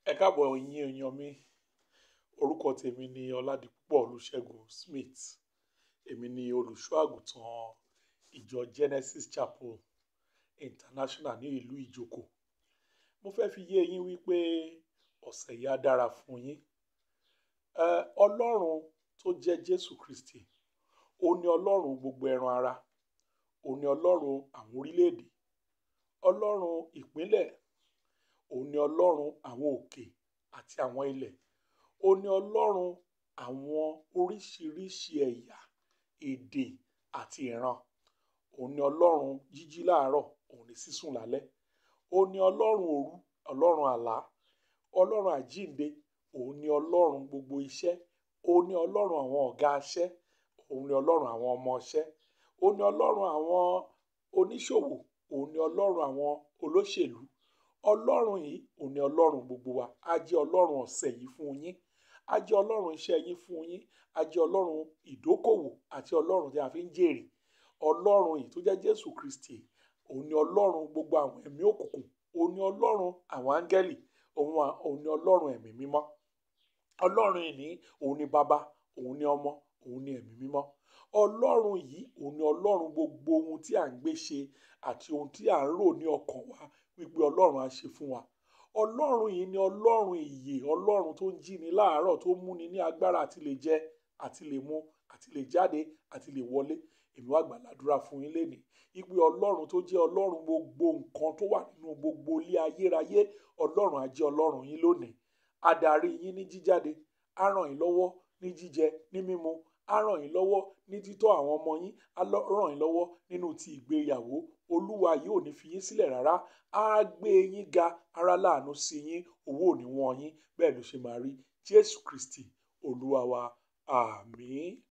ẹ káàbọ̀ yín èèyàn mi orúkọ tèmi ni ọládìpúpọ̀ olùṣègùn smith èmi ni olùṣọ́ àgùntàn ìjọ genesis chapel international ní ìlú ìjoko mo fẹ́ fi yé yín wípé ọ̀sẹ̀ yìí á dára fún yín ẹ ọlọ́run tó jẹ́ jésù kristi ó ní ọlọ́run gbogbo ẹran ara ó ní ọlọ́run àwọn orílẹ̀-èdè ọlọ́run ìpínlẹ̀ ó ní ọlọ́run àwọn òkè àti àwọn ilẹ̀ ó ní ọlọ́run àwọn oríṣiríṣi ẹ̀yà èdè àti ìran ó ní ọlọ́run jíjí láàárọ̀ òun ní sísùn lálẹ́ ó ní ọlọ́run òru ọlọ́run àlá ọlọ́run àjíǹde òun ní ọlọ́run gbogbo iṣẹ́ ó ní ọlọ́run àwọn ọ̀gá iṣẹ́ òun ní ọlọ́run àwọn ọmọ iṣẹ́ ó ní ọlọ́run àwọn oníṣòwò òun ní ọlọ́run àwọn olóṣèlú ọlọ́run yìí òun ní ọlọ́run gbogbo wa á jẹ́ ọlọ́run ọ̀sẹ̀ yìí fún yín á jẹ́ ọlọ́run iṣẹ́ yín fún yín á jẹ́ ọlọ́run ìdókòwò àti ọlọ́run tí a fi ń jèrè ọlọ́run yìí tó jẹ́ jésù kristi òun ní ọlọ́run gbogbo àwọn ẹ̀mí òkùnkùn òun ní ọlọ́run àwọn áńgẹ́lì òun ní ọlọ́run ẹ̀mí mímọ́ ọlọ́run yìí ní òun ní bàbá òun ní ọmọ òun ní ẹ̀mí mímọ́ ọlọ́run yìí òun ní ọlọ́run gbogbo ohun tí à ń gbé ṣe àti ohun tí à ń rò ní ọkàn wa wípé ọlọ́run á ṣe fún wa ọlọ́run yìí ni ọlọ́run ìyè ọlọ́run tó ń jí ni láàárọ̀ tó múni ní agbára àti lè jẹ àti lè mu àti lè jáde àti lè wọlé èmi wá gbàládùra fún yín lénìí wípé ọlọ́run tó jẹ́ ọlọ́run gbogbo nǹkan tó wà nínú gbogbo ilé ayérayé ọlọ́run á jẹ́ ọlọ́run yín lónìí adarí yín ní jíjáde á ràn yín lọ́wọ́ ní jíjẹ ní mímu á ràn yín lọ́wọ́ ní títọ́ àwọn ọmọ yín á ràn yín lọ́wọ́ nínú ti ìgbéyàwó olúwa yìí ò ní fi yín sílẹ̀ rárá á gbé yín ga ara láàánú sí yín owó ò ní wọ́n yín bẹ́ẹ̀ ló ṣe máa rí jésù kristi olúwa wa àmín.